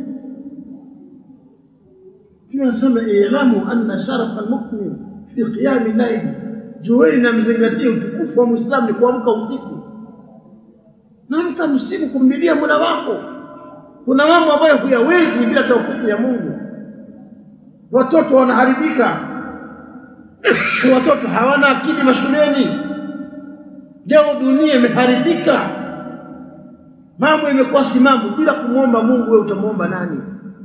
Tunasema ilamu anna sharafa almu'min fi qiyami layli, jueni na mzingatie utukufu wa Muislamu ni kuamka usiku. Naamka usiku kumlilia Mola wako. Kuna mambo ambayo huyawezi bila taufiki ya Mungu. Watoto wanaharibika, watoto hawana akili mashuleni. Leo dunia imeharibika mambo imekuwa si mambo. Bila kumwomba Mungu, wewe utamwomba nani?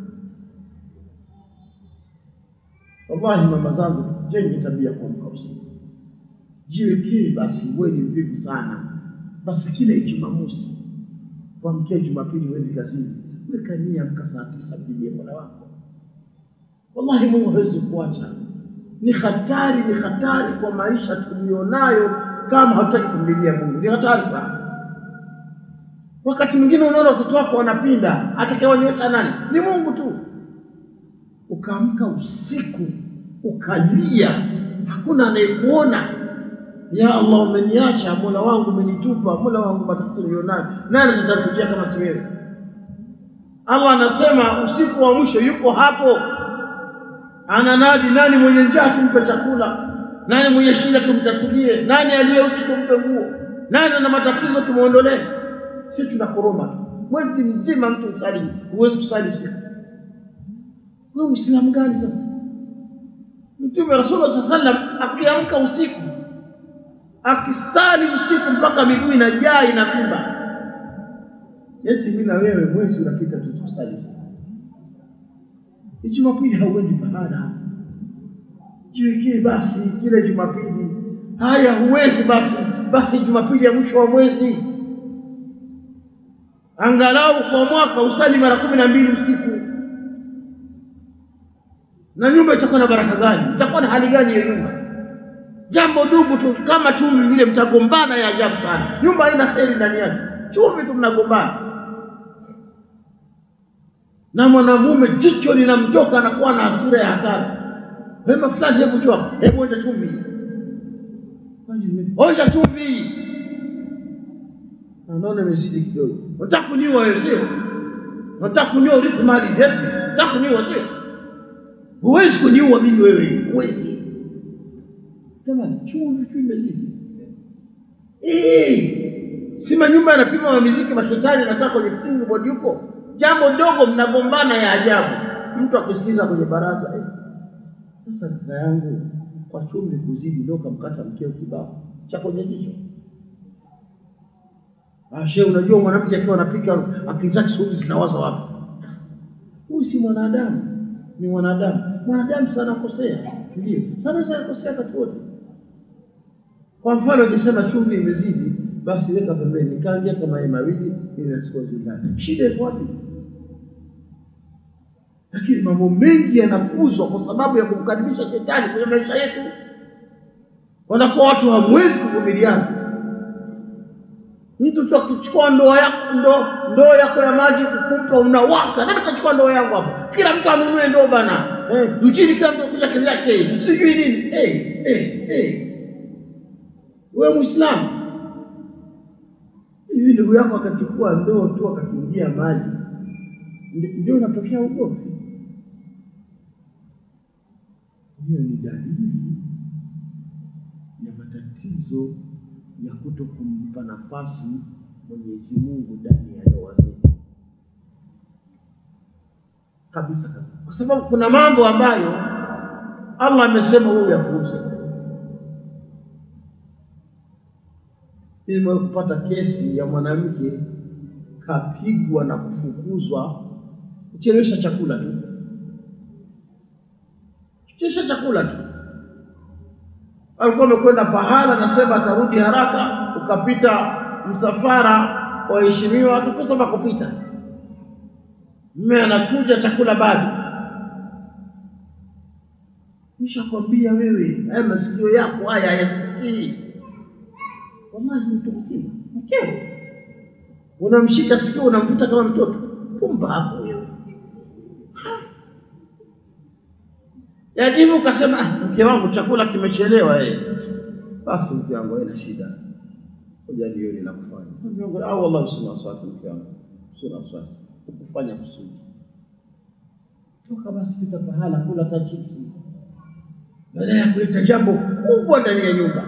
Wallahi, mama zangu, jenge tabia kuamka usiku, jiwekee basi. Wewe ni mvivu sana, basi kila Jumamosi kuamkia Jumapili uende kazini, weka nia, amka saa tisa, mpigie Mola wako. Wallahi, Mungu hawezi kuacha. Ni hatari, ni hatari kwa maisha tulionayo, kama hatutaki kumlilia Mungu, ni hatari sana. Wakati mwingine unaona watoto wako wanapinda, atakayewanyoosha nani? Ni Mungu tu. Ukaamka usiku ukalia, hakuna anayekuona. Ya Allah, umeniacha Mola wangu, umenitupa Mola wangu, matatizo nilionayo, nani atatatulia kama si wewe? Allah anasema usiku wa mwisho yuko hapo, ananadi, nani mwenye njaa tumpe chakula, nani mwenye shida tumtatulie, nani aliyeuchi tumpe nguo, nani ana matatizo tumwondolee si tunakoroma tu mwezi mzima, mtu usali, huwezi kusali usiku. Wewe Muislamu gani sasa? Mtume Rasulullah sallallahu alaihi wasallam akiamka usiku akisali usiku mpaka miguu inajaa inavimba, eti mimi na wewe mwezi unapita tu tusali usiku. Jumapili hauendi pahala, jiwekee basi kile Jumapili. Haya, huwezi basi, basi Jumapili ya mwisho wa mwezi angalau kwa mwaka usali mara kumi na mbili usiku. na nyumba itakuwa na baraka gani? Itakuwa na hali gani hiyo nyumba? Jambo dugu tu kama chumvi vile, mtagombana ya ajabu sana. Nyumba haina heri ndani yake, chumvi tu mnagombana. Na mwanamume jicho linamtoka, anakuwa na hasira ya hatari. Wema fulani, hebu njoo hapa, hebu onja chumvi, onja chumvi. Anaona imezidi kidogo. Unataka kuniua wewe, sio? Unataka kuniua urithi mali zetu? Unataka kuniua sio? Huwezi kuniua mimi wewe, huwezi. Jamani, chumvi tu imezidi. Eh, si manyumba yanapima mamiziki mashetani nakaa kwenye king board huko, jambo dogo mnagombana ya ajabu, mtu akisikiza kwenye baraza eh. Sasa kaka yangu, kwa chumvi kuzidi ndio kamkata mkeo kibao cha kwenye jicho. Ashe, unajua mwanamke akiwa anapika akili zake siku hizi zinawaza wapi? Huyu si mwanadamu, ni mwanadamu. Mwanadamu sana kosea, ndio sana sana kosea wakati wote. Kwa mfano, ukisema chumvi imezidi, basi weka pembeni, kaangia hata mayai mawili ili nasikuwa zindani. Shida iko wapi? Lakini mambo mengi yanakuzwa kwa sababu ya kumkaribisha shetani kwenye maisha yetu, wanakuwa watu hamwezi kuvumiliana. Mtu tu akichukua ndoo yako ndoo ndoo yako ya maji kukumpa unawaka, nani kachukua ndoo yangu hapo? Kila mtu anunue ndoo bana. Eh, mjini kila mtu kuja kile yake sijui nini. Eh, eh, eh. Wewe Muislamu, hivi ndugu yako akachukua ndoo tu akakiingia maji, ndi- ndio unatokea ugomvi? Hiyo ni dalili ya matatizo ya kuto kumpa nafasi Mwenyezi Mungu ndani ya ndoa zetu kabisa kabisa, kwa sababu kuna mambo ambayo Allah amesema wewe yapuuze. Mimi nimewahi kupata kesi ya mwanamke kapigwa na kufukuzwa kuchelewesha chakula tu, kuchelewesha chakula tu alikuwa amekwenda pahala, nasema atarudi haraka, ukapita msafara waheshimiwa, akikosa pa kupita, mme anakuja, chakula bado. Nishakwambia wewe, haya masikio yako haya hayasikii. Wallahi, mtu mzima, mkeo unamshika sikio, unamvuta kama mtoto. Pumbavu wewe! Yaani hivi ukasema, "Ah, mke wangu chakula kimechelewa eh. Basi mke wangu haina shida. Ngoja nione la kufanya. Mke wangu, ah wallahi sina wasiwasi mke wangu. Sina wasiwasi. Ukufanya kusudi. Toka basi pita pahala kula hata chipsi. Baada ya kuleta jambo kubwa ndani ya nyumba.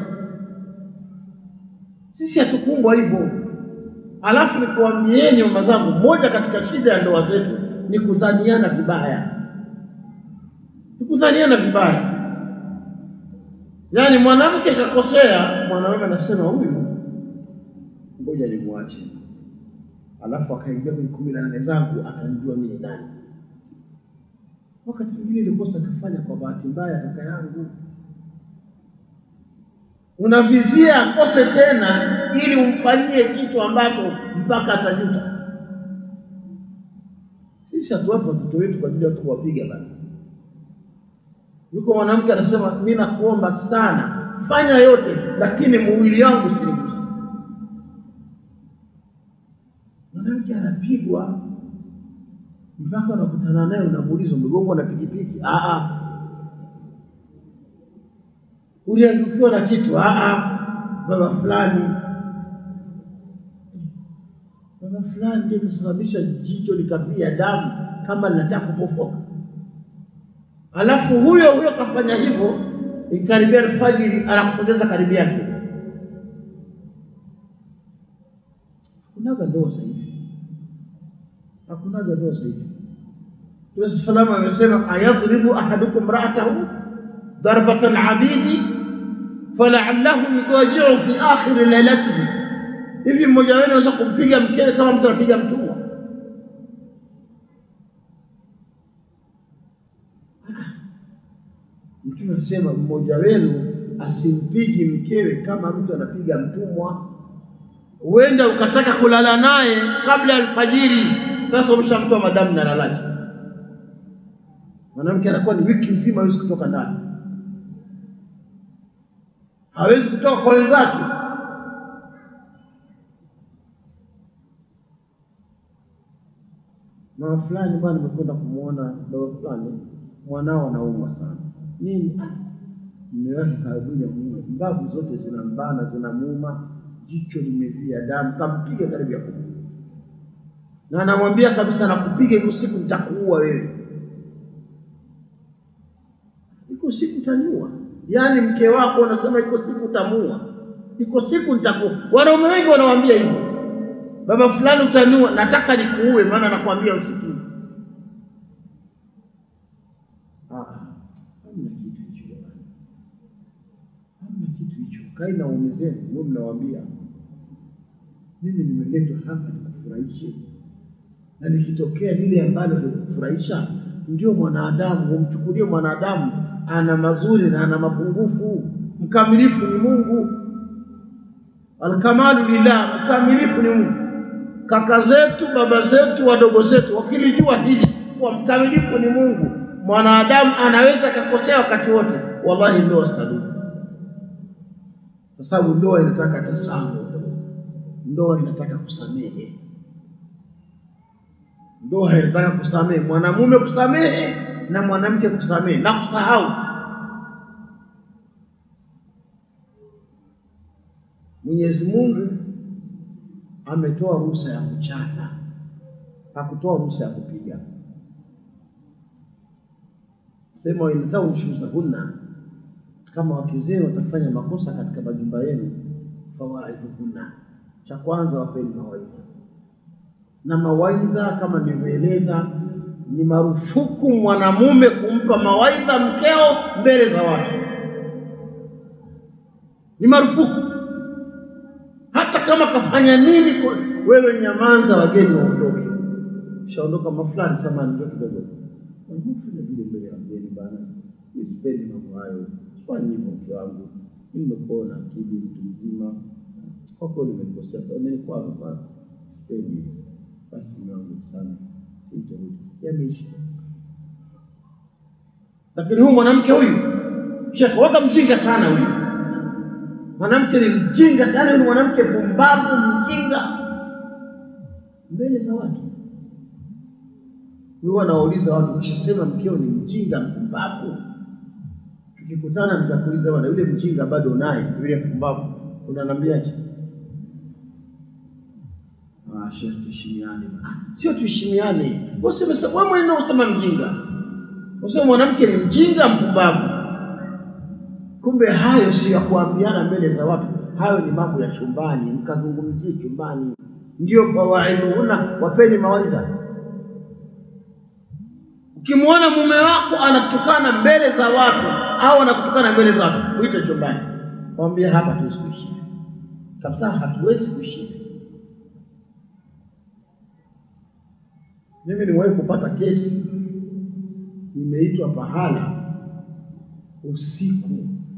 Sisi hatukumbwa hivyo. Alafu nikuambieni mama zangu, moja katika shida ya ndoa zetu ni kudhaniana vibaya kudhaniana vibaya. Yaani mwanamke kakosea, mwanaume anasema huyu, ngoja nimwache, alafu akaingia kwenye kumi na nane zangu, atanijua mimi ni nani. Wakati mwingine ile kosa kafanya kwa bahati mbaya, kaka yangu, unavizia akose tena, ili umfanyie kitu ambacho mpaka atajuta. Sisi hatuwape watoto wetu kwa ajili ya watu kuwapiga bana. Yuko mwanamke anasema, mimi nakuomba sana, fanya yote, lakini mwili wangu usiniguse. Mwanamke anapigwa mpaka unakutana naye, unamuuliza umegongwa na pikipiki? Ah, ah. Uliangukiwa na kitu? Ah, ah. Baba fulani, baba fulani ndiye kasababisha jicho likavia damu kama linataka kupofoka. Alafu huyo huyo kafanya hivyo, ikaribia alfajiri, anakupoteza karibu yake. Hakunaga ndoa sasa hivi, hakunaga ndoa sasa hivi. Mtume salama amesema, ayadhribu ahadukum ra'atahu darbatan abidi falaallahu yudajiu fi akhiri lailatihi, hivi mmoja wenu anaweza kumpiga mkewe kama mtu anapiga mtumwa? Mtume anasema mmoja wenu asimpigi mkewe kama mtu anapiga mtumwa. Huenda ukataka kulala naye kabla ya alfajiri, sasa umeshamtoa madamu na lalaje. Mwanamke anakuwa ni wiki nzima hawezi kutoka ndani, hawezi kutoka kwa wenzake. Mama fulani bwana, nimekwenda kumwona baba fulani, mwanao anaumwa sana. Nini? Mume wake karibuni amuue, mbavu zote zinambana, zinamuuma, jicho limevia damu, kampiga karibu ya kumuua, na anamwambia kabisa, nakupiga iko siku nitakuua wewe iko siku utaniua. Yaani mke wako unasema iko siku utamuua, iko siku nitakuua. Wanaume wengi wanawambia hivyo, baba fulani utaniua, nataka nikuue, maana nakwambia usikii. Ah, hamna kitu hicho jamani, hamna kitu hicho. Kai na waume zenu, mwe mnawaambia mimi nimeletwa hapa nikufurahishe, na likitokea lile ambalo halikufurahisha ndio mwanadamu, umchukulie mwanadamu ana mazuri na ana mapungufu. Mkamilifu ni Mungu, alkamalu lillah, mkamilifu ni Mungu. Kaka zetu, baba zetu, wadogo zetu wakilijua hili kuwa mkamilifu ni Mungu, mwanadamu anaweza akakosea wakati wote, wallahi ndoa zitadumu, kwa sababu ndoa inataka tasamu, ndoa inataka kusamehe ndoa inataka kusamehe, mwanamume kusamehe na mwanamke kusamehe na kusahau. Mwenyezi Mungu ametoa ruhusa ya kuchana, hakutoa ruhusa ya kupiga. Sema wainataunshuzahunna, kama wake zenu watafanya makosa katika majumba yenu, fawaidhuhunna, cha kwanza wapeni mawaidha na mawaidha kama nilivyoeleza, ni marufuku mwanamume kumpa mawaidha mkeo mbele za watu, ni marufuku. Hata kama kafanya nini, wewe nyamaza, wageni waondoke. Shaondoka mafulani, sema ndio kidogo, fanya vile mbele ya wageni bana, mi sipendi mambo hayo, fanya hivyo mke wangu, mi nimekuona akili mtu mzima, kwa kweli nimekosea sana, umenikwaza sana, sipendi hivyo basi mwangu sana sitarudi, yameisha. Lakini huyu mwanamke huyu shekhe, waka mjinga sana huyu mwanamke, ni mjinga sana huyu mwanamke, pumbavu, mjinga mbele za watu. Huwa nawauliza watu, ukishasema mkeo ni mjinga, mpumbavu, tukikutana nitakuuliza, bwana, yule mjinga bado naye, yule mpumbavu unaniambiaje? Shekhe, tuheshimiane. Sio tuheshimiane, wewe mwenyewe unasema mjinga, unasema mwanamke ni mjinga, mpumbavu. Kumbe hayo sio ya kuambiana mbele za watu, hayo ni mambo ya chumbani, mkazungumzie chumbani. Ndio fawaidhuhunna, wapeni mawaidha. Ukimwona mume wako anakutukana mbele za watu au anakutukana mbele za watu, uite chumbani, mwambie hapa hatuwezi kuishi kabisa, hatuwezi kuishi Mimi nimewahi kupata kesi, nimeitwa pahala usiku,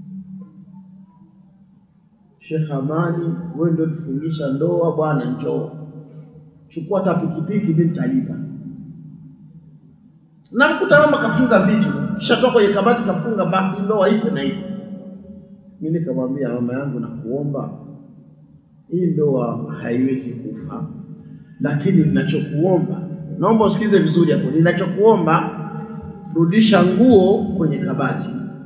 Sheikh Amani, wewe ndio tufungisha ndoa bwana, njoo chukua hata pikipiki, mimi nitalipa. Namkuta mama kafunga vitu, kisha toka kwenye kabati kafunga, basi ndoa ife na hivi. Mimi nikamwambia mama yangu, nakuomba hii ndoa haiwezi kufa, lakini ninachokuomba naomba usikize vizuri hapo. Ninachokuomba, rudisha nguo kwenye kabati,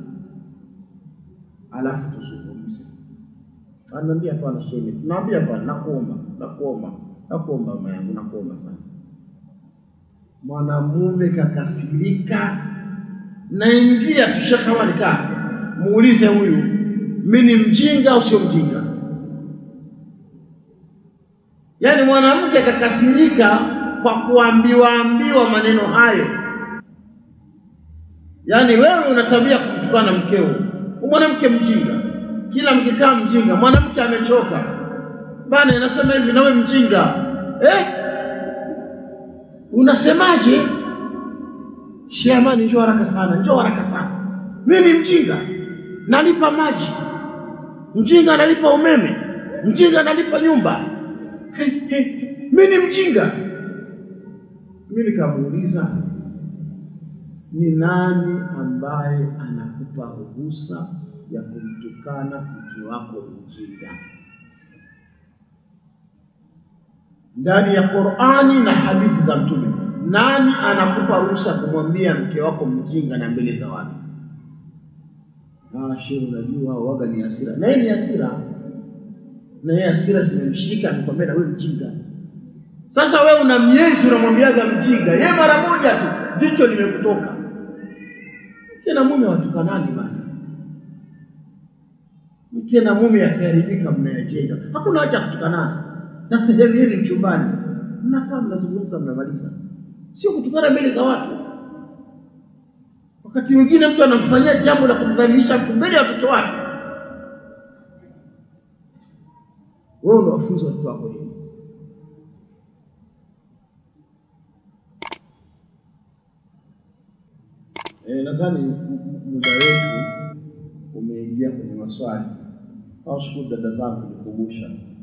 alafu tuzungumze. Ananiambia hapana, sheme. Naambia hapana, nakuomba, nakuomba, nakuomba mama yangu, nakuomba sana. Mwanamume kakasirika, naingia tusha kama nikaa, muulize huyu, mimi ni mjinga au sio mjinga? Yaani mwanamke kakasirika kwa kuambiwa ambiwa maneno hayo. Yaani wewe una tabia kumtukana mkeo, mwanamke mjinga, kila mkikaa mjinga, mwanamke amechoka bana, inasema hivi nawe mjinga eh? Unasemaje? Sheamani, njoo haraka sana, njoo haraka sana. Mimi ni mjinga, nalipa maji, mjinga nalipa umeme, mjinga nalipa nyumba. Hey, hey, mimi ni mjinga. Mimi nikamuuliza ni nani ambaye anakupa ruhusa ya kumtukana mke wako mjinga? Ndani ya Qur'ani na hadithi za Mtume, nani anakupa ruhusa kumwambia mke wako mjinga na mbele za watu? Ah, shehe, unajua waga ni hasira, na yeye ni hasira, na yeye hasira zimemshika, amekwambia na wewe mjinga. Sasa wewe una miezi unamwambiaga mjinga, yeye mara moja tu jicho limekutoka. Mke na mume watukanani bana, mke na mume yakiharibika, mnayajenga. Hakuna haja ya kutukanana, na sehemu hili mchumbani, mnakaa mnazungumza, mnamaliza, sio kutukana mbele za watu. Wakati mwingine mtu anamfanyia jambo la kumdhalilisha mtu mbele ya watoto wake, wewe unawafunza watoto wako nini? Eh, nadhani muda wetu umeingia kwenye maswali. Nawashukuru dada zangu kunikumbusha.